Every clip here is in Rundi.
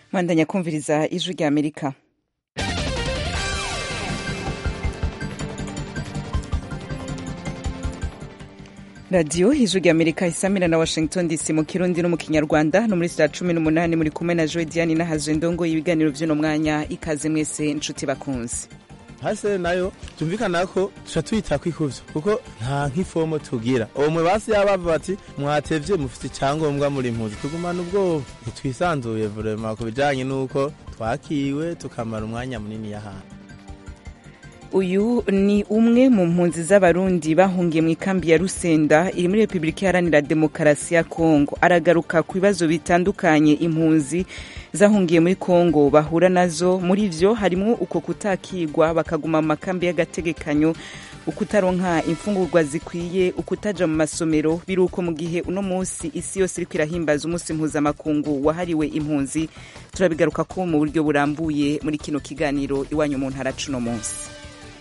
mwandanya kumviriza ijwi rya amerika radiyo ijwi rya amerika isamira na washington dc mu kirundi no mu kinyarwanda no muri saa cumi n'umunani muri kumwe na joe diane n'ahazwe ndongo ibiganiro vy'uno mwanya ikaze mwese nshuti bakunzi hase nayo tumvikana ko tuca tuyita kwikuvyo kuko nta nk'ifomo tugira omwe basi yabava bati mwatevye mufite icyangombwa muri impuzi tugumana ubwoba ntitwisanzuye vrema ku bijanye n'uko twakiwe tukamara umwanya munini y'ahantu uyu ni umwe mu mpunzi z'abarundi bahungiye mu ikambi ya rusenda iri muri repubulika iharanira demokarasi ya kongo aragaruka ku bibazo bitandukanye impunzi zahungiye muri kongo bahura nazo muri vyo harimwo uko kutakigwa bakaguma mu makambi y'agategekanyo ukutaronka imfungurwa zikwiye ukutaja mu masomero biruko mu gihe uno munsi isi yose iriko irahimbaza umunsi mpuzamakungu wahariwe impunzi turabigaruka ko mu buryo burambuye muri kino kiganiro iwanyu mu ntara cuno munsi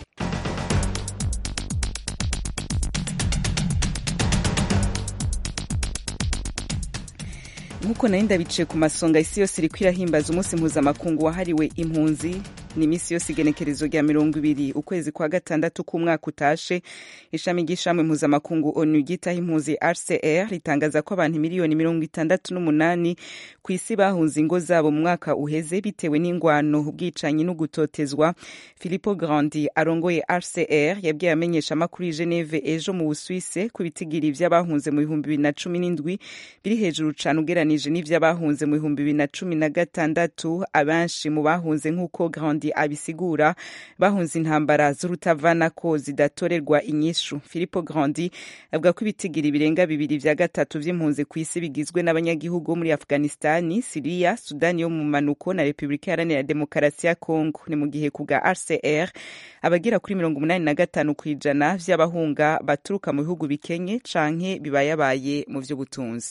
nk'uko nari ndabicaye ku masonga isi yose iriko irahimbaza umunsi mpuzamakungu wahariwe impunzi ni iminsi yose igenekerezo rya mirongo ibiri ukwezi kwa gatandatu k'umwaka utashe ishami ry'ishamwe mpuzamakungu onu ryitaho impunzi rcr ritangaza ko abantu miliyoni mirongo itandatu n'umunani ku isi bahunze ingo zabo mu mwaka uheze bitewe n'ingwano ubwicanyi n'ugutotezwa filipo grandi arongoye rcr yabwiye amenyesha amakuru i geneve ejo mu busuwise ku bitigiri vy'abahunze mu bihumbi bibiri na cumi n'indwi biri hejuru cane ugeranije n'ivy'abahunze mu bihumbi bibiri na cumi na gatandatu abenshi mu bahunze nk'uko grandi abisigura bahunze intambara z'urutavanako zidatorerwa inyishu filipo grandi avuga ko ibitigiri birenga bibiri vya gatatu vy'impunzi ku isi bigizwe n'abanyagihugu muri afghanistani siriya sudani yo mu manuko na repubulika iharanira demokarasi ya kongo ni mu gihe ku bwa rcr abagera kuri mirongo umunani na gatanu ku ijana vy'abahunga baturuka mu bihugu bikenye canke bibayabaye mu vy'ubutunzi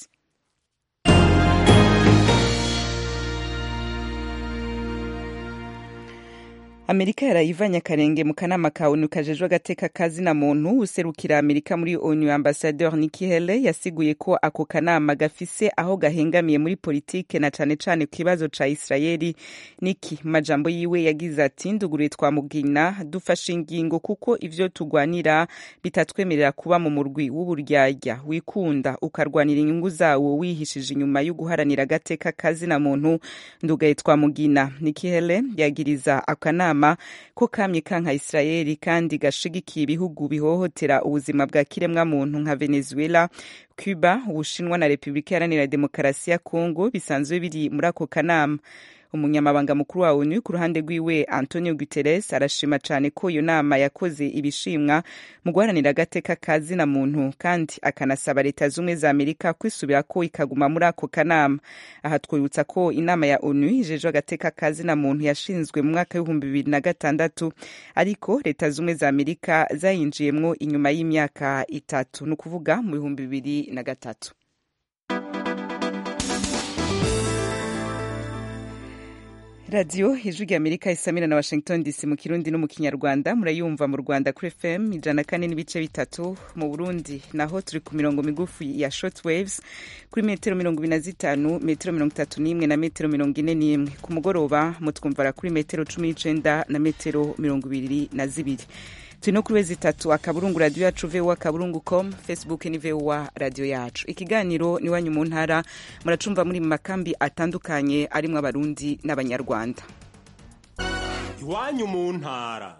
amerika yarayivanye akarenge mu kanama ka onu kajejwe agateka kazina muntu userukira amerika muri onu ambasadeur Nikki Haley yasiguye ko ako kanama gafise aho gahengamiye muri politike na cane cane ku kibazo ca Israeli Nikki mu majambo yiwe yagize ati nduguruye twamugina dufashe ingingo kuko ivyo tugwanira bitatwemerera kuba mu murwi w'uburyarya wikunda ukarwanira inyungu zawo wihishije inyuma yo guharanira agateka kazina muntu ndugaye twamugina Nikki Haley yagiriza akanama ko kamye kanka Israeli kandi gashigikiye ibihugu bihohotera ubuzima bwa kiremwa muntu nka Venezuela Cuba Ubushinwa na Repubulika Iharanira Demokarasi ya Kongo bisanzwe biri muri ako kanama umunyamabanga mukuru wa onu ku ruhande rwiwe antonio guterres arashima cyane ko iyo nama yakoze ibishimwa mu guharanira agateka ka zina muntu kandi akanasaba leta z'ubumwe za amerika kwisubira ko ikaguma muri ako kanama aha twibutsa ko inama ya onu ijejwe agateka ka zina muntu yashinzwe mu mwaka w'ibihumbi bibiri na gatandatu ariko leta z'ubumwe za amerika zayinjiyemwo inyuma y'imyaka itatu ni ukuvuga mu bihumbi bibiri na gatatu radiyo ijwi rya amerika isamira na washington dc mu kirundi no mu kinyarwanda murayumva mu rwanda kuri fm ijana kane n'ibice bitatu mu burundi naho turi ku mirongo migufi ya short waves kuri metero mirongo ibiri na zitanu metero mirongo itatu n'imwe na metero mirongo ine n'imwe ku mugoroba mutwumvara kuri metero cumi n'icenda na metero mirongo ibiri na zibiri turi no kuri wezi itatu akaburungu radiyo yacu vowa akaburungu com facebook ni vowa radiyo yacu ikiganiro ni wanyu mu ntara muracumva muri mu makambi atandukanye arimwo abarundi n'abanyarwanda iwanyu mu ntara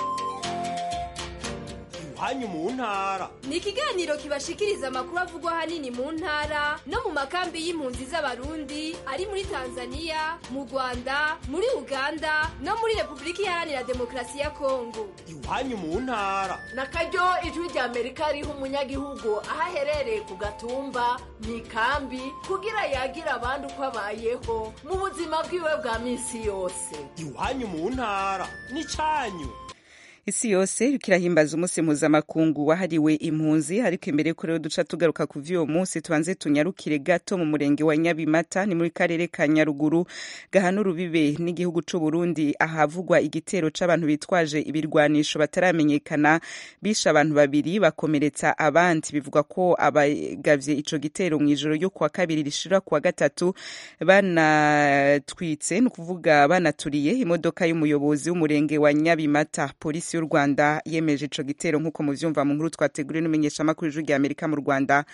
iwanyu mu ntara ni ikiganiro kibashikiriza amakuru avugwa ahanini mu ntara no mu makambi y'impunzi z'abarundi ari muri tanzania mu rwanda muri uganda no muri repubulika iharanira demokarasi ya kongo iwanyu mu ntara na karyo ijwi rya amerika riha umunyagihugu aho aherereye ku gatumba mu ikambi kugira yagira abandi uko abayeho mu buzima bwiwe bwa minsi yose iwanyu mu ntara ni cyanyu isi yose iriko irahimbaza umunsi mpuzamakungu wahariwe impunzi ariko imbere yuko rero duca tugaruka ku vy'uwo munsi tubanze tunyarukire gato mu murenge wa nyabimata ni muri karere ka nyaruguru gahana urubibe n'igihugu c'u burundi ahavugwa igitero c'abantu bitwaje ibirwanisho bataramenyekana bishe abantu babiri bakomeretsa abandi bivugwa ko abagavye ico gitero mw'ijoro ryo kuwa kabiri rishira kuwa gatatu banatwitse ni ukuvuga banaturiye imodoka y'umuyobozi w'umurenge wa nyabimata polisi y'u rwanda yemeje ico gitero nk'uko muvyumva mu nkuru twateguriwe n'umumenyeshamakuru ijwi rya amerika mu rwanda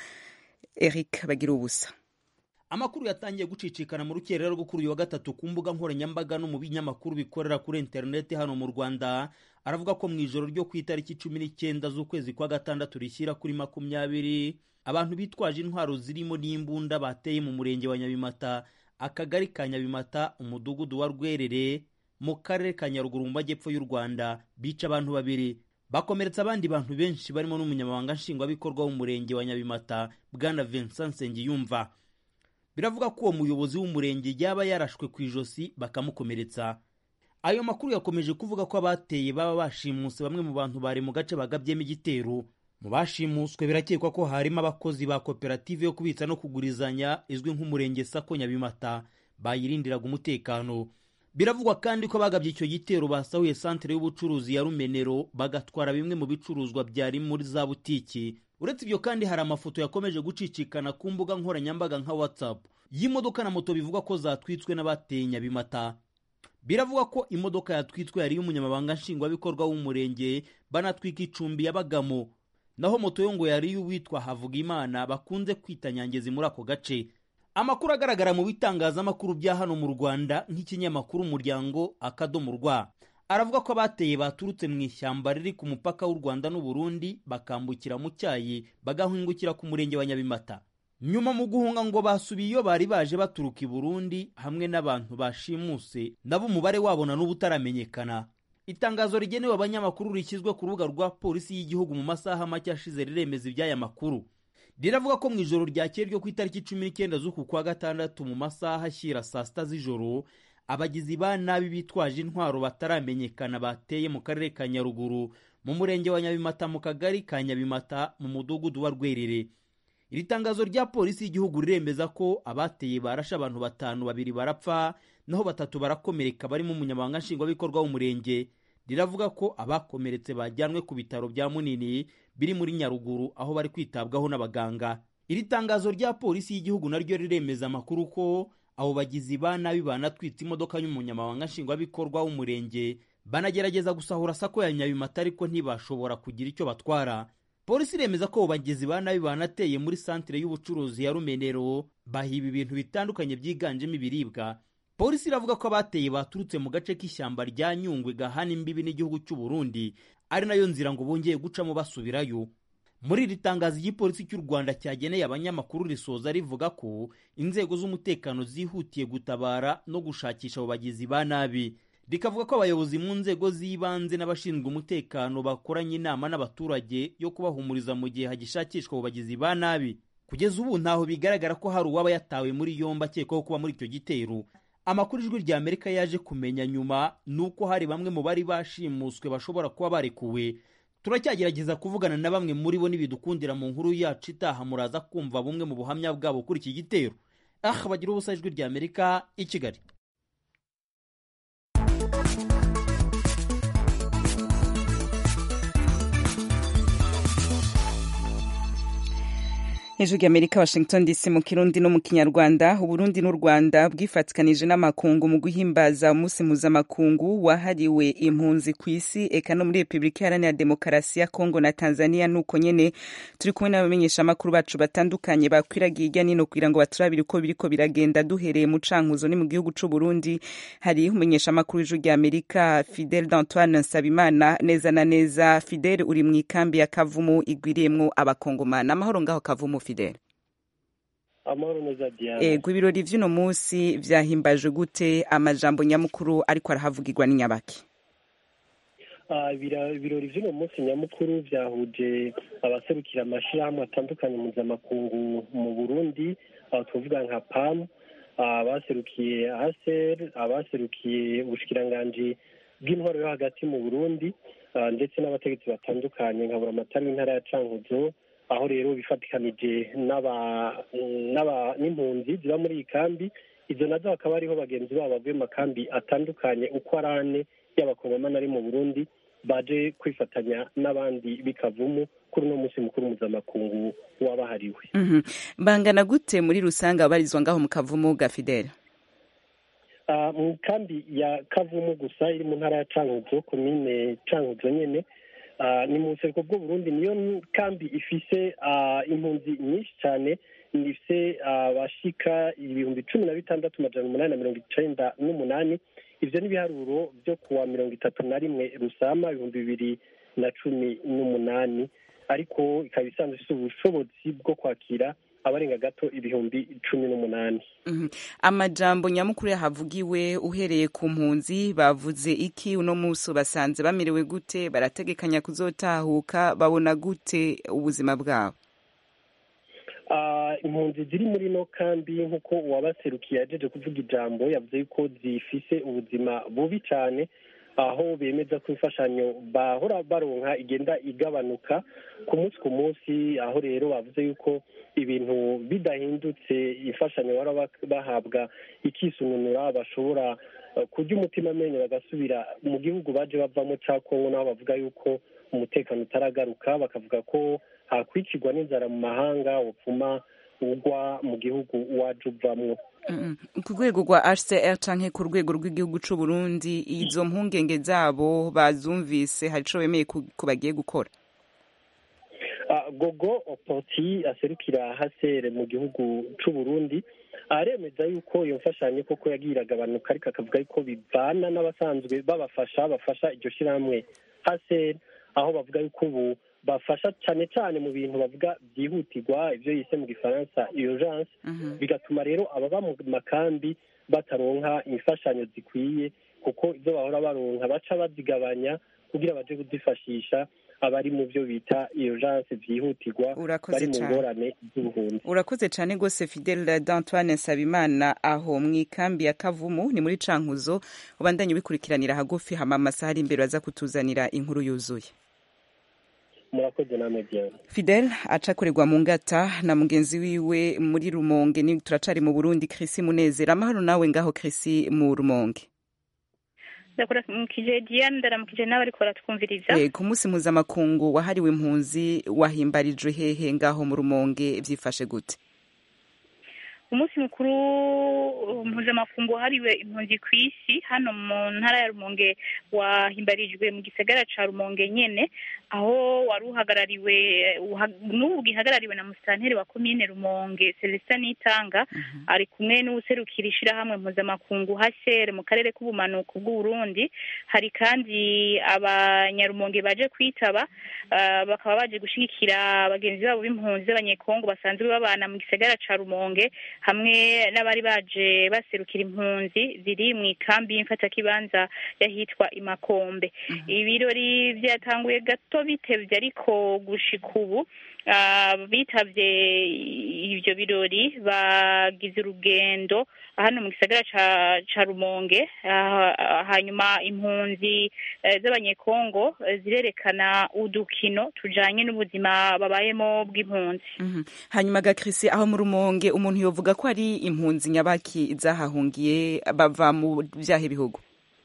eric bagira ubusa amakuru yatangiye gucicikana mu rukerera rwo kuri uyu wa gatatu ku mbuga nkoranyambaga no mu binyamakuru bikorera kuri interineti hano mu rwanda aravuga ko mu ijoro ryo ku itariki cumi n'icyenda z'ukwezi kwa gatandatu rishyira kuri makumyabiri abantu bitwaje intwaro zirimo n'imbunda bateye mu murenge wa nyabimata akagari ka nyabimata umudugudu wa rwerere mu karere ka nyaruguru mu majyepfo y'u rwanda bica abantu babiri bakomeretsa abandi bantu benshi barimo n'umunyamabanga nshingwabikorwa w'umurenge wa nyabimata bwana vincent nsengiyumva biravuga ko uwo muyobozi w'umurenge yaba yarashwe ku ijosi bakamukomeretsa ayo makuru yakomeje kuvuga ko abateye baba bashimuse bamwe mu bantu bari mu gace bagabyemo igitero mu bashimuswe birakekwa ko harimo abakozi ba koperative yo kubitsa no kugurizanya izwi nk'umurenge sako nyabimata bayirindiraga umutekano biravugwa kandi ko bagabye icyo gitero basahuye santere y'ubucuruzi ya rumenero bagatwara bimwe mu bicuruzwa byari muri za butiki uretse ibyo kandi hari amafoto yakomeje gucicikana ku mbuga nkoranyambaga nka whatsapp y'imodoka na moto bivugwa ko zatwitswe n'abateye nyabimata biravugwa ko imodoka yatwitswe yari y'umunyamabanga nshingwabikorwa w'umurenge banatwika icumbi yabagamo naho moto yo ngo yari y'uwitwa havugimana bakunze kwita nyangezi muri ako gace amakuru agaragara mu bitangazamakuru bya hano mu rwanda nk'ikinyamakuru umuryango akadomo rwa aravuga ko abateye baturutse mu ishyamba riri ku mupaka w'u rwanda n'uburundi bakambukira mu cyayi bagahingukira ku murenge wa nyabimata nyuma mu guhunga ngo basubiye iyo bari baje baturuka i burundi hamwe n'abantu bashimuse nabo umubare wabo na n'ubu utaramenyekana itangazo rigenewe abanyamakuru rishyizwe ku rubuga rwa polisi y'igihugu mu masaha make ashize riremeza iby'aya makuru riravuga ko mu ijoro ryakeye ryo ku itariki cumi n'icyenda z'uku kwa gatandatu mu masaha ashyira saa sita z'ijoro abagizi ba nabi bitwaje intwaro bataramenyekana bateye mu karere ka nyaruguru mu murenge wa nyabimata mu kagari ka nyabimata mu mudugudu wa rwerere iri tangazo rya polisi y'igihugu riremeza ko abateye barashe abantu batanu babiri barapfa naho batatu barakomereka barimo umunyamabanga nshingwabikorwa w'umurenge riravuga ko abakomeretse bajyanwe ku bitaro bya munini biri muri nyaruguru aho bari kwitabwaho n'abaganga iri tangazo rya polisi y'igihugu naryo riremeza amakuru ko abo bagizi ba nabi banatwitse imodoka y'umunyamabanga nshingwabikorwa w'umurenge banagerageza gusahura sako ya nyabimata ariko ntibashobora kugira icyo batwara polisi iremeza ko abo bagizi ba nabi banateye muri santire y'ubucuruzi ya rumenero bahiba ibintu bitandukanye byiganjemo ibiribwa polisi iravuga ko abateye baturutse mu gace k'ishyamba rya nyungwe gahana imbibi n'igihugu cy'u Burundi ari nayo nzira ngo bongeye gucamo basubirayo muri iri tangazo igipolisi cy'u rwanda cyageneye abanyamakuru risoza rivuga ko inzego z'umutekano zihutiye gutabara no gushakisha abo bagizi ba nabi rikavuga ko abayobozi mu nzego z'ibanze n'abashinzwe umutekano bakoranye inama n'abaturage yo kubahumuriza mu gihe hagishakishwa abo bagizi ba nabi kugeza ubu ntaho bigaragara ko hari uwaba yatawe muri yombi akekwaho kuba muri icyo gitero amakuru ijwi rya amerika yaje kumenya nyuma ni uko hari bamwe mu bari bashimuswe bashobora kuba barekuwe turacyagerageza kuvugana na bamwe muri bo n'ibidukundira mu nkuru yacu itaha muraza kumva bumwe mu buhamya bwabo kuri iki gitero aha bagira ubusa ijwi rya amerika i kigali hejuru y'amerika washington dc mu kirundi no mu kinyarwanda uburundi n'u rwanda bwifatikanije n'amakungu mu guhimbaza umunsi mpuzamakungu wahariwe impunzi ku isi eka no muri repubulika iharanira demokarasi ya kongo na tanzania nuko nyene turi kumwe n'abamenyeshamakuru bacu batandukanye bakwiragiye hirya nino kugira ngo baturabire uko biriko biragenda duhereye mu cankuzo ni mu gihugu c'u burundi hari umumenyeshamakuru w'ijuru ry'amerika fidel d'antoine nsabimana neza na neza fidel uri mu ikambi ya kavumu igwiriyemwo abakongomana amahoro ngaho kavumu fidel amahoro neza diana ego ibirori vy'uno munsi vyahimbajwe gute amajambo nyamukuru ariko arahavugirwa n'inyabaki Ah, ibira- ibirori vy'uno munsi nyamukuru vyahuje abaserukira amashirahamwe atandukanye mpuzamakungu mu burundi aho tuvuga nka pam ah, abaserukiye aser abaserukiye ubushikiranganji bw'intwaro yo hagati mu burundi ah, ndetse n'abategetsi batandukanye nkabura amatara w'intara ya cankuzo aho rero bifatikanije n'aba- n'aba- n'impunzi ziba muri iyi kambi izo nazo hakaba hariho bagenzi babo bavuye mu makambi atandukanye uko ari ane y'abakongomani ari mu burundi baje kwifatanya n'abandi bikavumu kuri uno munsi mukuru mpuzamakungu wabahariwe Mhm. bangana gute muri rusange ababarizwa ngaho mu kavumu ga fidele Ah, mu kambi ya kavumu gusa iri mu ntara ya cankuzo komine cankuzo nyene ah, ni mu buseruko bw'uburundi niyo kambi ifise ah, impunzi nyinshi cyane ifise abashika ibihumbi cumi na bitandatu majana umunani na mirongo icenda n'umunani ivyo n'ibiharuro vyo kuwa mirongo itatu na rimwe rusama ibihumbi bibiri na cumi n'umunani ariko ikaba isanzwe ifise ubushobozi bwo kwakira abarenga gato ibihumbi cumi n'umunani Mhm. amajambo nyamukuru yahavugiwe uhereye ku mpunzi bavuze iki uno munsi basanze bamerewe gute barategekanya kuzotahuka babona gute ubuzima bwabo Ah, impunzi ziri muri no kambi nk'uko uwabaserukiye yajeje kuvuga ijambo yavuze yuko zifise ubuzima bubi cyane aho bemeza ko imfashanyo bahora baronka igenda igabanuka ku munsi ku munsi aho rero bavuze yuko ibintu bidahindutse imfashanyo bahora bak- bahabwa ikisununura bashobora eh, kurya umutima amenyo bagasubira mu gihugu baje bavamo cya kongo naho bavuga yuko umutekano utaragaruka bakavuga ko hakwicirwa n'inzara mu mahanga upfuma ugwa mu gihugu waje uvamwo Mhm. ku rwego rwa hcr canke ku rwego rw'igihugu c'u burundi izo mpungenge zabo bazumvise hari ico bemeye ku ku bagiye gukora Ah, gogo opoti aserukira hasere mu gihugu c'u burundi aremeza yuko iyo mfashanyo koko yagiye iragabanuka ariko akavuga yuko bivana n'abasanzwe babafasha bafasha iryo shirahamwe hasere aho bavuga yuko ubu bafasha cyane cyane mu bintu bavuga byihutirwa ibyo yise mu gifaransa urgence bigatuma rero ababa mu makambi bataronka imfashanyo zikwiye kuko ibyo bahora baronka baca bazigabanya kugira baje kuzifashisha abari mu byo bita urgence byihutirwa Urakoze bari mu cane. ngorane z'ubuhunzi urakoze cyane rwose fidele d'antoine nsabimana aho mu ikambi ya kavumu ni muri cankuzo ubandanye ubikurikiranira hagufi hama amasaha ari imbere baza kutuzanira inkuru yuzuye murakoze namwe byane fidel acakorerwa mu ngata na mugenzi wiwe muri rumonge ni turacari mu burundi krisi munezero amahoro nawe ngaho krisi mu rumonge ndakuramukije diane ndaramukije nawe ariko baratwumviriza Eh, ku munsi mpuzamakungu wahariwe impunzi wahimbarijwe hehe ngaho mu rumonge vyifashe gute umunsi mukuru uh, mpuzamakungu wahariwe impunzi ku isi hano mu ntara ya rumonge wahimbarijwe mu gisagara ca rumonge nyene aho wari uhagarariwe uha- n'ubu gihagarariwe na musitanteri wa komine rumonge celestin nitanga ari kumwe n'uwuserukira ishirahamwe mpuzamakungu hcr mu karere k'ubumanuko bw'uburundi hari kandi abanyarumonge baje kwitaba ah, bakaba baje gushigikira bagenzi babo b'impunzi z'abanyekongo basanzwe babana mu gisagara ca rumonge hamwe n'abari baje baserukira impunzi ziri mu ikambi y'imfatakibanza y'ahitwa imakombe ibirori byatanguye gato bitevye ariko gushika ubu ah, bitavye ivyo birori bagize urugendo hano mu gisagara ca ca rumonge ah, hanyuma impunzi eh, z'abanyekongo eh, zirerekana udukino tujanye n'ubuzima babayemo bw'impunzi Mhm. hanyuma ga krisi aho mu rumonge umuntu yovuga ko ari impunzi nyabaki zahahungiye bava mu vyahe bihugu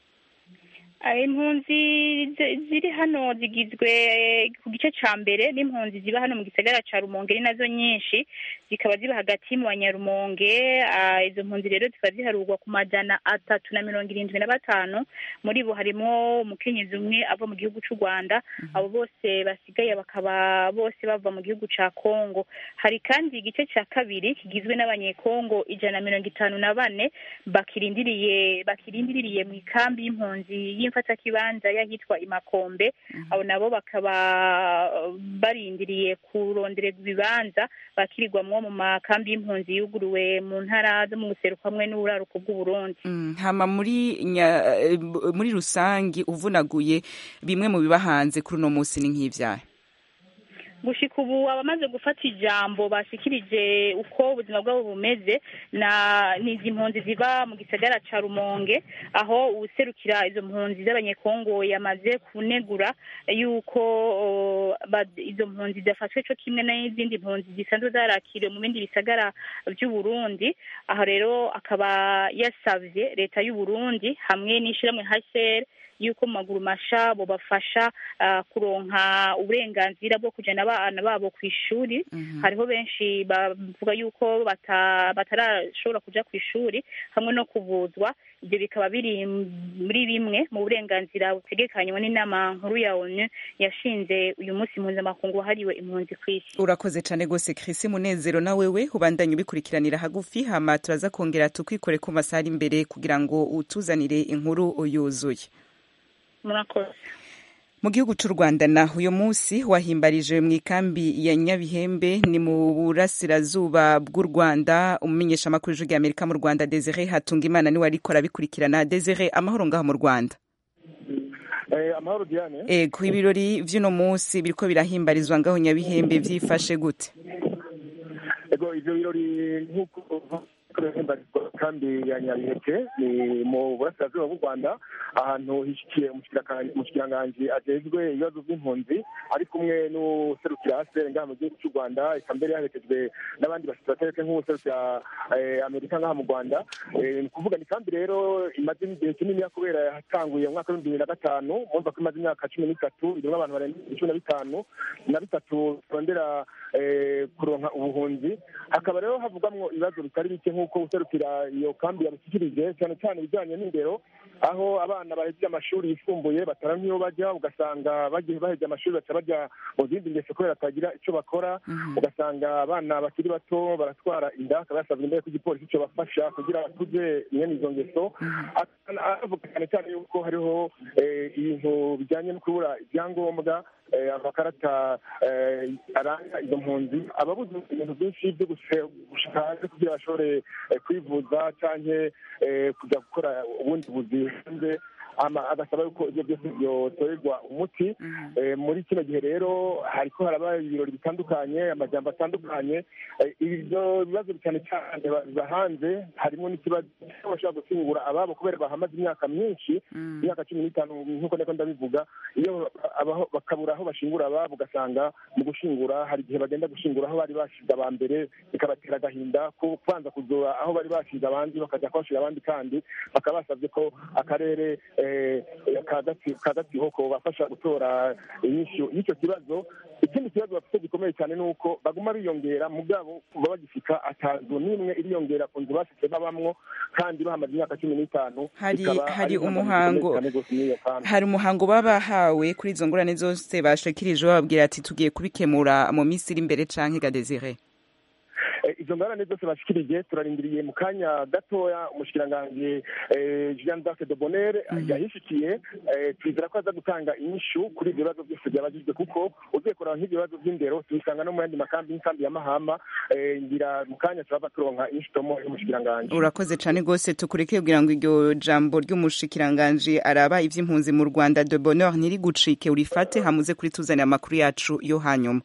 Ah, impunzi zi- ziri hano zigizwe eh, ku gice ca mbere n'impunzi ziba hano mu gisagara ca rumonge ni nazo nyinshi zikaba ziba hagati mu banyarumonge ah, izo mpunzi rero zikaba ziharurwa ku majana atatu na mirongo irindwi na batanu muri bo harimwo umukenyezi umwe ava mu gihugu c'u rwanda abo bose basigaye bakaba bose bava mu gihugu ca kongo hari kandi igice ca kabiri kigizwe n'abanyekongo ijana na mirongo itanu na bane bakirindiriye bakirindiriye mu ikambi y'impunzi y'imfatakibanza y'ahitwa imakombe abo nabo bakaba barindiriye kurondererwa ibibanza bakirirwamwo mu makambi y'impunzi yuguruwe mu ntara zo mu buseruko hamwe n'uburaruko bw'uburundi Mm, hama muri nya, eh, muri rusangi uvunaguye bimwe mu biba hanze kuri uno munsi ni nk'ivyahe gushika ubu abamaze gufata ijambo bashikirije uko ubuzima bwabo bumeze na ni izi mpunzi ziba mu gisagara ca rumonge aho uwuserukira izo mpunzi z'abanyekongo yamaze kunegura yuko o, ba- izo mpunzi zidafashwe co kimwe n'izindi mpunzi zisanzwe zarakiriwe mu bindi bisagara vy'uburundi aho rero akaba yasavye leta y'uburundi hamwe n'ishirahamwe hcr yuko mu maguru masha bobafasha ah, kuronka uburenganzira bwo kujana abana babo ku ishuri hariho benshi bavuga yuko bata- batarashobora kuja ku ishuri hamwe no kuvuzwa ibyo bikaba biri muri bimwe mu burenganzira butegekanywa n'inama nkuru ya onu yashinze uyu munsi mpuzamakungu wahariwe impunzi ku isi urakoze cyane rwose Chris munezero na wewe ubandanye ubikurikiranira hagufi hama turaza kongera tukwikore ku masaha ari imbere kugira ngo utuzanire inkuru yuzuye murakoze mu gihugu cy'u rwanda na uyu munsi wahimbarije mu ikambi ya nyabihembe ni mu burasirazuba bw'u rwanda umumenyeshamakuru w'ijwi ry'amerika mu rwanda desire hatungimana niwe ariko arabikurikirana desire amahoro ngaho mu rwanda amahoro diane ego ibirori vy'uno munsi biriko birahimbarizwa ngaho nyabihembe vyifashe gute ego ivyo birori nk'uko birahimbarizwa kandi ya nyabiheke ni mu burasirazuba bw'u rwanda ahantu hishikiye umushikiranganji ajejwe ibibazo by'impunzi ari kumwe n'userukira asere ngaha mu gihugu cy'u rwanda eka mbere yaherekejwe n'abandi basitrateke nk'userukira amerika ngaha mu rwanda ni ukuvuga ni kandi rero imaze igihe kinini kubera yatanguye mu mwaka w'ibihumbi bibiri na gatanu murumva ko imaze imyaka cumi n'itatu irimo abantu barenga cumi na bitanu na bitatu barondera kuronka ubuhunzi hakaba rero havugwamwo ibibazo bitari bike nk'uko userukira iyo kambi yabishyikirije cyane cyane ibijyanye n'indero aho abana bahejeje amashuri yisumbuye batara nk'iyo bajya ugasanga bagiye bahejeje amashuri baca bajya mu zindi ngeso kubera batagira icyo bakora ugasanga abana bakiri bato baratwara inda akaba yasabwe imbere ko igipolisi cyo bafasha kugira bakuze mwene izo ngeso avuga cyane cyane yuko hariho ibintu bijyanye no kubura ibyangombwa amakarata aranga izo mpunzi ababuze ibintu byinshi byo gushika hanze kugira bashobore kwivuza cyangwa kujya gukora ubundi buzi hanze agasaba yuko ibyo byose byotorerwa umuti muri kino gihe rero hariko haraba ibirori bitandukanye amajambo atandukanye ibyo bibazo cyane cyane biba hanze harimo n'ikibazo bashobora gushyingura ababo kubera bahamaze imyaka myinshi imyaka cumi n'itanu nk'uko niko ndabivuga iyo bakabura aho bashingura ababo ugasanga mu gushingura hari igihe bagenda gushingura aho bari bashize aba mbere bikabatera agahinda ko kubanza kuzura aho bari bashize abandi bakajya kuhashira abandi kandi bakaba basabye ko akarere kagatsiho ko bafasha gutora inyishu y'icyo kibazo ikindi kibazo bafite gikomeye cyane ni uko baguma biyongera mugabo kuva bagifika atazu n'imwe iriyongera ku nzu bafite babamwo kandi bahamaze imyaka cumi n'itanu hari hari umuhango hari umuhango baba bahawe kuri izo ngorane zose bashikirije bababwira ati tugiye kubikemura mu minsi iri imbere canke gadezire izo ngorane zose bashikirije turarindiriye mu kanya gatoya umushikiranganji jean d'arc de bonheur yahishikiye twizera ko aza gutanga inyishu kuri ibyo bibazo byose byabajijwe kuko ugiye kureba nk'ibyo bibazo by'indero tubisanga no mu yandi makambi y'inkambi ya mahama ngira mu kanya turava turonka inyishu tomo y'umushikiranganji urakoze cane rwose tukureke kugira ngo iryo jambo ry'umushikiranganji araba ivy'impunzi mu rwanda de bonheur ntirigucike urifate hamuze kuri tuzanira amakuru yacu yo hanyuma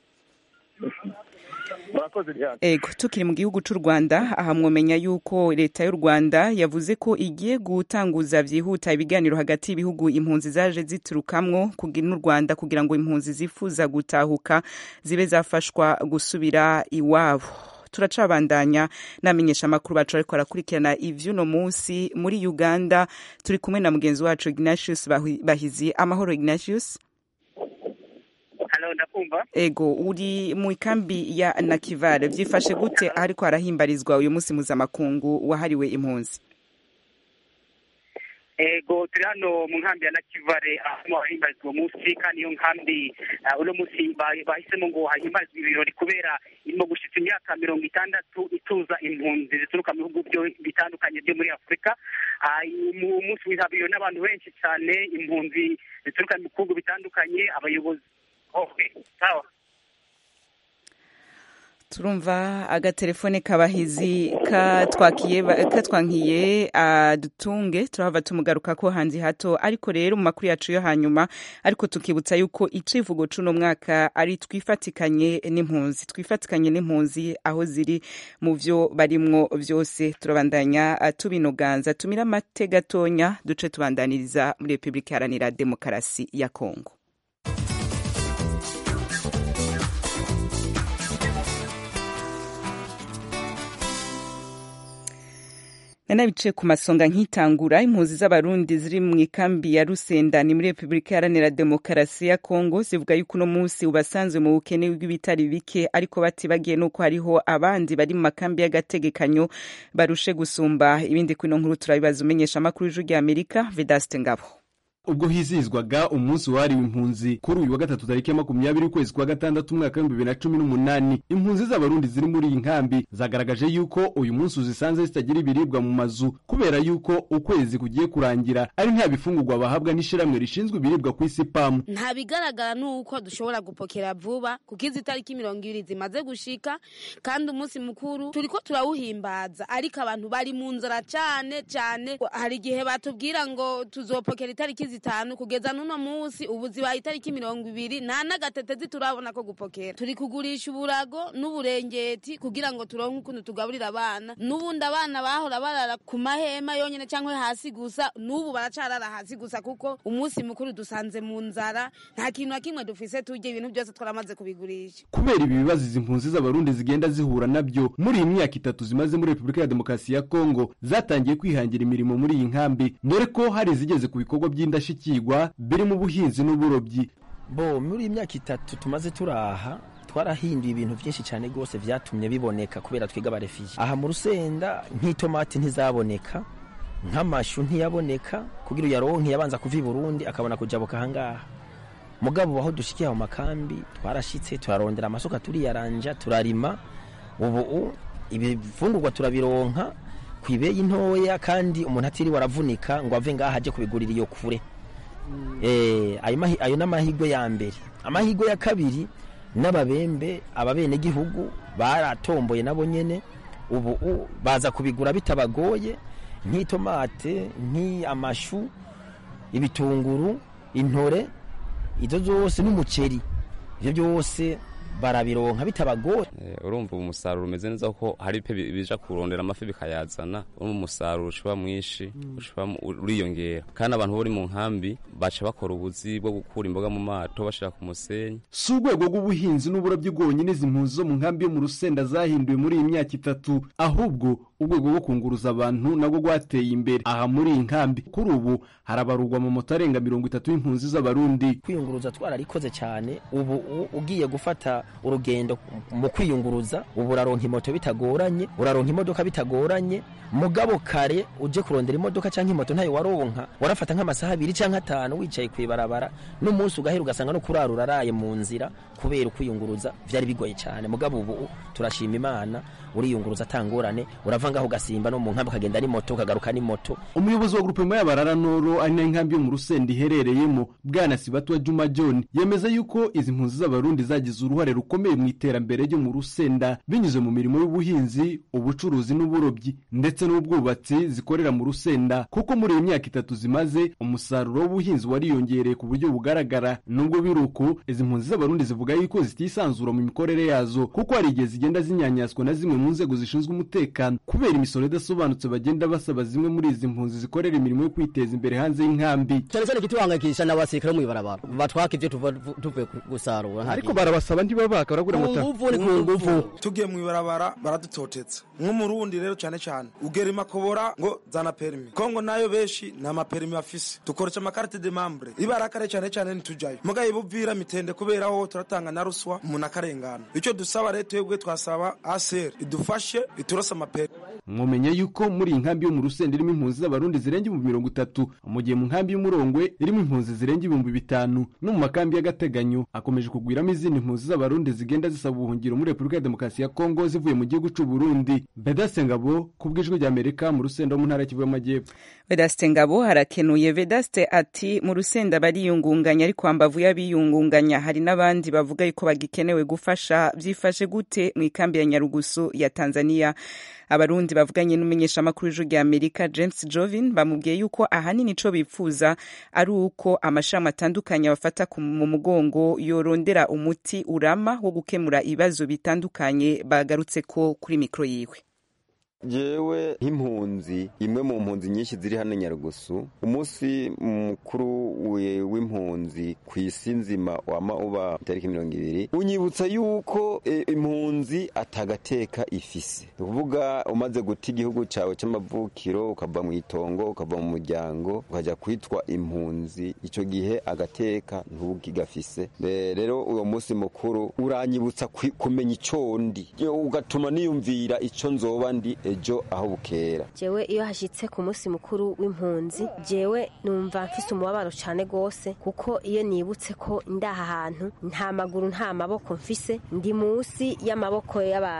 ego tukiri mu gihugu cy'u rwanda aha mwomenya yuko leta y'u rwanda yavuze ko igiye gutanguza byihuta ibiganiro hagati y'ibihugu impunzi zaje ziturukamwo n'u rwanda kugira ngo impunzi zifuza gutahuka zibe zafashwa gusubira iwabo turacabandanya namenyesha amakuru bacu ariko barakurikirana ivy'uno munsi muri uganda turi kumwe na mugenzi wacu ignatius bahizi amahoro ignatius ndakumva ego uri mu ikambi ya nakivale byifashe gute ariko harahimbarizwa uyu munsi mpuzamakungu wahariwe impunzi ego turi hano mu nkambi ya nakivale aho hahimbarizwa uwo munsi kandi iyo nkambi uno munsi bahisemo ngo hahimbarizwe ibirori kubera irimo gushitsa imyaka mirongo itandatu ituza impunzi zituruka mu bihugu bitandukanye byo muri afurika umunsi witabiriwe n'abantu benshi cyane impunzi zituruka mu bihugu bitandukanye abayobozi Okay, sawa. turumva agatelefone kabahizi katwakiye katwankiye adutunge turahava tumugaruka ko hanzi hato ariko rero mu makuru yacu yo hanyuma ariko tukibutsa yuko icivugo cuno mwaka ari twifatikanye n'impunzi twifatikanye n'impunzi aho ziri mu vyo barimwo vyose turabandanya uh, tubinoganza tumira amate gatonya duce tubandaniriza muri Republika Iharanira Demokarasi ya Kongo nanabice ku masonga nkitangura impunzi z'abarundi ziri mu ikambi ya rusenda ni muri repubulika iharanira demokarasi ya kongo zivuga yuko uno munsi ubasanzwe mu bukene bw'ibitari bike ariko batibagiye nuko hariho abandi bari mu makambi y'agategekanyo barushe gusumba ibindi kuri ino nkuru turabibaza umenyesha amakuru y'ijwi rya amerika vedaste ngabo ubwo hizihizwaga umunsi wahariwe impunzi kuri uyu wa gatatu tariki ya makumyabiri ukwezi kwa gatandatu umwaka w'ibihumbi bibiri na cumi n'umunani impunzi z'abarundi ziri muri iyi nkambi zagaragaje yuko uyu munsi uzisanze zitagira ibiribwa mu mazu kubera yuko ukwezi kugiye kurangira ari nta bifungurwa bahabwa n'ishiramwe rishinzwe ibiribwa ku isi pamu nta bigaragara nuko dushobora gupokera vuba kuko izi tariki mirongo ibiri zimaze gushika kandi umunsi mukuru turiko turawuhimbaza ariko abantu bari mu nzara cane cane hari igihe batubwira ngo tuzopokera itariki zitanu kugeza n'uno munsi ubu zibaye itariki mirongo ibiri nta n'agatetezi turabona ko gupokera turi kugurisha uburago n'uburengeti kugira ngo turonke ukuntu tugaburira abana n'ubundi abana bahora barara ku mahema yonyene cyangwa hasi gusa n'ubu baracarara hasi gusa kuko umunsi mukuru dusanze mu nzara nta kintu na kimwe dufise turya ibintu byose twaramaze kubigurisha kubera ibi bibazo izi mpunzi z'abarundi zigenda zihura nabyo muri iyi myaka itatu zimaze muri repubulika ya demokarasi ya kongo zatangiye kwihangira imirimo muri iyi nkambi dore ko hari izigeze ku bikorwa by'indashyikirwa birimo ubuhinzi n'uburobyi bo muri iyi myaka itatu tumaze turaha twarahinduye ibintu byinshi cyane rwose byatumye biboneka kubera twiga abarefije aha mu rusenda nk'itomati ntizaboneka nk'amashu ntiyaboneka kugira uyaronke yabanza kuva i burundi akabona kujabuka ahangaha mugabo aho dushikiye mu makambi twarashitse turarondera amasuka turiyaranja turarima ubu ibifungurwa turabironka ku ibeyi ntoya kandi umuntu atiriwe aravunika ngo ave ngaha ajye kubigurira iyo kure ayo ni amahirwe ya mbere amahirwe ya kabiri n'ababembe ababenegihugu baratomboye nabo nyine ubu baza kubigura bitabagoye nk'itomate nk'amashu ibitunguru intore ibyo byose n'umuceri ibyo byose barabironka bitabagoye urumva ubu umusaruro umeze neza kuko hari pe bija kurondera amafi bikayazana urumva umusaruro ushiba mwinshi uriyongera kandi abantu bari mu nkambi baca bakora ubuzi bwo gukura imboga mu mato bashira ku musenyi si urwego rw'ubuhinzi n'uburobyi bwonyine izi mpunzi zo mu nkambi yo mu rusenda zahinduwe muri iyi myaka itatu ahubwo urwego rwo kunguruza abantu nabwo rwateye imbere aha muri iyi nkambi kuri ubu harabarurwa mu moto arenga mirongo itatu y'impunzi z'abarundi kwiyunguruza twararikoze cyane ubu ugiye gufata urugendo mu kwiyunguruza ubu uraronka imoto bitagoranye uraronka imodoka bitagoranye mugabo kare uje kurondera imodoka cyangwa imoto ntayo waronka warafata nk'amasaha abiri cyangwa atanu wicaye ku ibarabara n'umunsi ugahera ugasanga no kurara uraraye mu nzira kubera ukwiyunguruza byari bigoye cyane mugabo ubu turashima imana uriyunguruza atangorane urava ngaho ugasimba no mu nkambi ukagenda n'imoto ukagaruka n'imoto umuyobozi wa grupema y'abarara noro ari nayo nkambi yo mu rusenda iherereyemo bwana sibatwa juma john yemeza yuko izi mpunzi z'abarundi zagize uruhare rukomeye mu iterambere ryo mu rusenda binyuze mu mirimo y'ubuhinzi ubucuruzi n'uburobyi ndetse n'ubwubatsi zikorera mu rusenda kuko muri iyi myaka itatu zimaze umusaruro w'ubuhinzi wariyongereye ku buryo bugaragara nubwo biri uko izi mpunzi z'abarundi zivuga yuko zitisanzura mu mikorere yazo kuko hari igihe zigenda zinyanyaswa na zimwe mu nzego zishinzwe umutekano kubera imisoro idasobanutse bagenda basaba zimwe muri izi mpunzi zikorera imirimo yo kwiteza imbere hanze y'inkambi cyane cyane ikituhangayikisha ni abasirikare bo mw'ibarabara batwaka ibyo tuvuye gusarura ariko barabasaba ntibabaka baragura amata ubu ni ku nguvu tugiye mw'ibarabara baradutoteza nk'umurundi rero cyane cyane ugera imakobora ngo zana perimi kongo nayo benshi nta maperimi bafise dukoresha amakarite de membre ibarakare cyane cyane ntitujayo mugaye ibuvira mitende kubera aho turatanga na ruswa umuntu akarengana icyo dusaba rero twebwe twasaba aser idufashe iturose amaperi mwomenya yuko muri iyi nkambi yo mu rusenda irimo impunzi z'abarundi zirenga ibihumbi mirongo itatu mu gihe mu nkambi y'umurongwe irimo impunzi zirenga ibihumbi bitanu no mu makambi y'agateganyo akomeje kugwiramo izindi mpunzi z'abarundi zigenda zisaba ubuhungiro muri repubulika ya demokarasi ya kongo zivuye mu gihugu c'u burundi vedaste ngabo ku bw'ijwi ry'amerika mu rusenda wo mu ntara y'kivu y'amajyepfo vedaste ngabo harakenuye vedaste ati mu rusenda bariyungunganya ariko hambavu y'abiyungunganya hari n'abandi bavuga yuko bagikenewe gufasha byifashe gute mu ikambi ya nyarugusu ya tanzania abarundi bavuganye n'umumenyeshamakuru w'ijwi rya amerika james jovin bamubwiye yuko ahanini ico bipfuza ari uko amashami atandukanye bafata mu mugongo yorondera umuti urama wo gukemura ibibazo bitandukanye bagarutse ko kuri mikoro yiwe jewe nk'impunzi imwe mu mpunzi nyinshi ziri hano nyarugusu umunsi mukuru w'impunzi ku isi nzima wama uba itariki mirongo ibiri unyibutsa yuko e, impunzi atagateka ifise ni ukuvuga umaze guta igihugu cyawe cy'amavukiro ukava mu itongo ukava mu muryango ukajya kwitwa impunzi icyo gihe agateka ntugigafise rero uwo munsi mukuru uranyibutsa kumenya icyo ndi ugatuma niyumvira icyo nzoba ndi ejo aho bukera jewe iyo hashyitse ku munsi mukuru w'impunzi jewe numva mfise umubabaro cyane rwose kuko iyo nibutse ko ndaha hantu nta maguru nta maboko mfise ndi munsi y'amaboko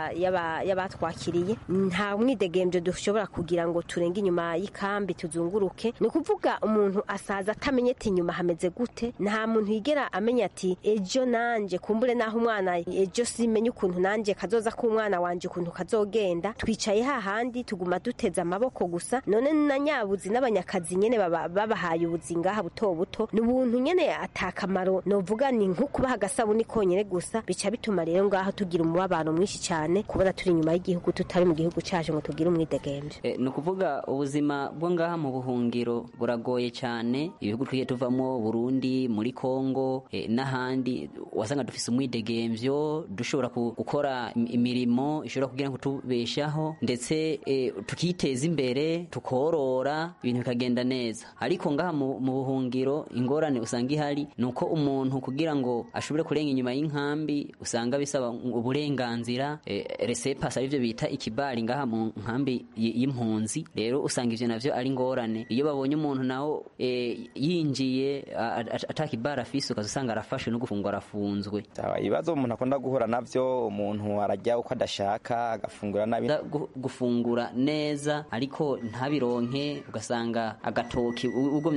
y'abatwakiriye nta mwidegembyo dushobora kugira ngo turenge inyuma y'ikambi tuzunguruke ni ukuvuga umuntu asaza atamenye ati inyuma hameze gute nta muntu yigera amenya ati ejo nanje kumbure naho umwana ejo simenye ukuntu nanje kazoza k'umwana wanje ukuntu kazogenda twicaye hahandi tuguma duteze amaboko gusa none na nyabuzi n'abanyakazi nyene babahaye ubuzi ngaha buto buto ni ubuntu nyene atakamaro novuga ni nko kubaha agasabuni konyene gusa bica bituma rero ngaho tugira umubabaro mwinshi cyane kubona turi inyuma y'igihugu tutari mu gihugu cacu ngo tugire umwidegemvyo e, ni ukuvuga ubuzima bwo ngaha mu buhungiro buragoye cyane ibihugu twigiye tuvamo burundi muri kongo e, n'ahandi wasanga dufise umwidegemvyo dushobora gukora imirimo ishobora kugira ngo tubeshaho ndetse e, tukiteza imbere tukorora ibintu bikagenda neza ariko ngaha mu buhungiro ingorane usanga ihari ni uko umuntu kugira ngo ashobore kurenga inyuma y'inkambi usanga bisaba uburenganzira e, resepasi arivyo bita ikibari ngaha mu nkambi y'impunzi rero usanga ivyo navyo ari ingorane iyo babonye umuntu nawo e, yinjiye atakibari afise ukaza usanga arafashwe no gufungwa arafunzwe ibibazo umuntu akunda guhura navyo umuntu arajya uko adashaka agafungura nabi gufungura neza ariko ntabironke ugasanga agatoki ugomye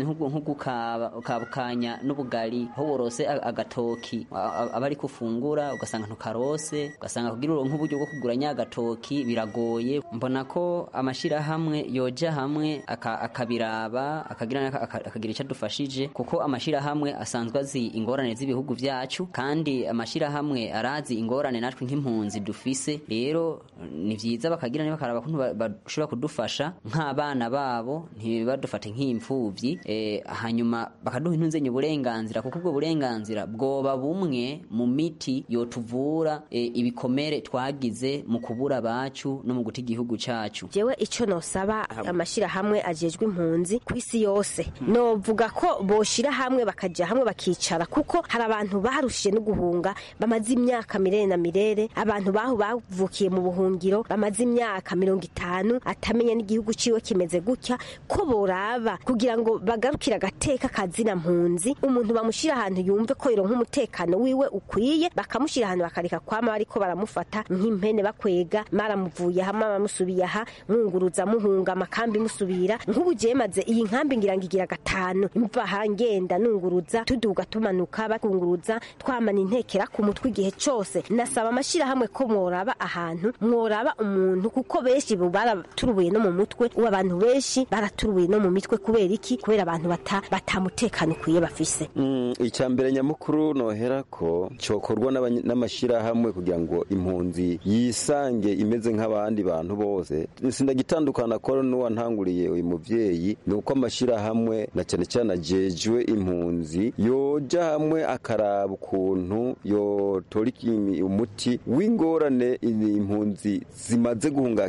nk'ugukabukanya n'ubugari aho worose agatoki aba ari kufungura ugasanga ntukarose ugasanga kugira uronke uburyo bwo kugura nya agatoki biragoye mbona ko amashirahamwe yoja hamwe akabiraba akagira akagira icyo adufashije kuko amashirahamwe asanzwe azi ingorane z'ibihugu byacu kandi amashirahamwe arazi ingorane natwe nk'impunzi dufise rero ni vyiza bakagira niba bakaraba kuntu bashobora kudufasha nk'abana babo ntibadufate nk'imfuvyi e, hanyuma bakaduha intunzenye uburenganzira kuko ubwo burenganzira bwoba bumwe mu miti yotuvura e, ibikomere twagize mu kubura bacu no mu guta igihugu cacu jewe ico nosaba amashirahamwe ajejwe impunzi ku isi yose novuga ko boshira hamwe bakaja hamwe bakicara kuko hari abantu barushije no guhunga bamaze imyaka mirere na mirere abantu bahu bavukiye mu buhungiro bamaze imyaka mirongo itanu atamenya n'igihugu ciwe kimeze gutya ko boraba kugira ngo bagarukire agateka kazina mpunzi umuntu bamushira ahantu yumve ko yoronka umutekano wiwe ukwiye bakamushira ahantu bakareka kwama bariko baramufata nk'impene bakwega maramuvuye aha maramusubiye aha mwunguruza muhunga amakambi musubira nk'ubu je maze iyi nkambi ngira ngo igira gatanu mva hangenda nunguruza tuduga tumanuka bakunguruza twamana intekera ku mutwe igihe cose nasaba amashirahamwe ko mworaba ahantu mworaba umuntu kuko benshi baraturubuye no mu mutwe ubu abantu benshi baraturubuye no mu mitwe kubera iki kubera abantu bata batamutekano ukwiye bafise mm, icya mbere nyamukuru nohera ko cokorwa n'amashirahamwe kugira ngo impunzi yisange imeze nk'abandi bantu bose sindagitandukana ko n'uwantanguriye uyu muvyeyi ni uko amashirahamwe na cyane cyane ajejwe impunzi yoja hamwe akaraba ukuntu yotora umuti w'ingorane impunzi zimaze guhunga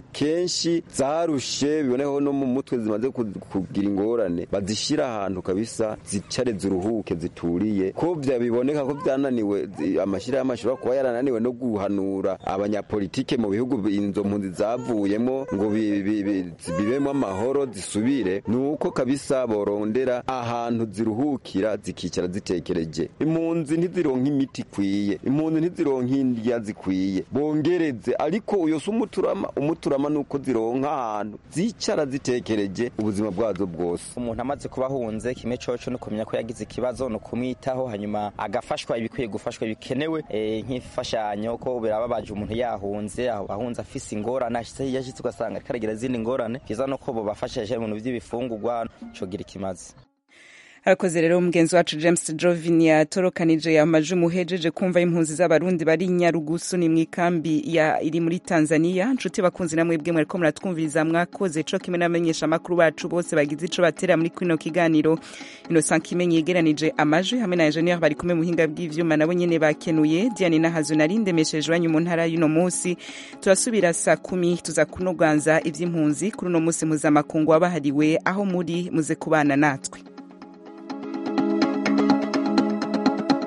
kenshi zarushe biboneho no mu mutwe zimaze ku- kugira ingorane bazishyira ahantu kabisa zicare ziruhuke zituriye ko bya biboneka ko byananiwe zi- amashyirahamwe ashobora kuba yarananiwe no guhanura abanyapolitike mu bihugu bi- izo mpunzi zavuyemo ngo bi- bi- bi- bibemo amahoro zisubire ni uko kabisa borondera ahantu ziruhukira zikicara zitekereje impunzi ntizironka imiti ikwiye impunzi ntizironka indya zikwiye bongereze ariko uyo si umuturama umuturama ni uko zironka ahantu zicara zitekereje ubuzima bwazo bwose umuntu amaze kuba ahunze kimwe coco ni ukumenya ko yagize ikibazo ni ukumwitaho hanyuma agafashwa ibikwiye gufashwa bikenewe eh, nk'imfashanyo ko birababaje umuntu yahunze aho ahunze afise ingorane ashitse yashitse ugasanga ariko aragira izindi ngorane vyiza no ko bobafashije ibintu vy'ibifungurwa cogira ikimazi arakoze rero umugenzi wacu james jovin yatorokanije yamaje umuhejeje kumva impunzi z'abarundi bari i nyarugusu ni mu ikambi ya iri muri tanzania nshuti bakunzi namwe bwe mwariko muratwumviriza mwakoze co kimwe n'abamenyesha amakuru bacu bose bagize ico batera muri kino kiganiro innocent kimenyi yegeranije amajwi hamwe na engineer bari kumwe mu buhinga bw'ivyuma nabo nyene bakenuye diane nahazo nari ndemesheje iwanyu mu ntara y'uno munsi turasubira saa kumi tuza kunoganza ivy'impunzi kuri uno munsi mpuzamakungu wabahariwe aho muri muze kubana natwe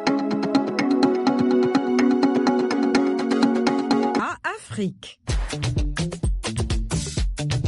Afrique.